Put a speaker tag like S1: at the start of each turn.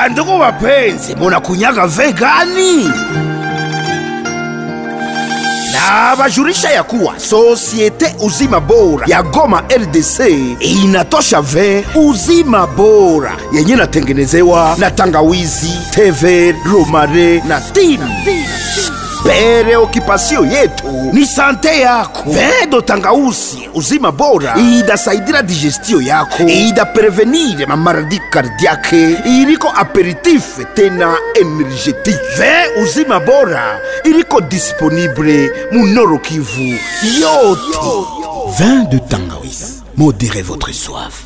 S1: Bandugu wapenzi, munakunyaga vegani? na bajulisha ya kuwa sosiete uzima bora ya Goma RDC inatosha ve uzima bora yenye natengenezewa na tangawizi, teve, romare na timu. Preokipasio yetu ni sante yako. Vedo tangausi uzima bora idasaidira digestio yako, idaprevenire mamaradi kardiake, iriko aperitif tena energetique. Ve uzima bora iriko disponible munoro Kivu yote. Vin de Tangawizi, modérez votre soif.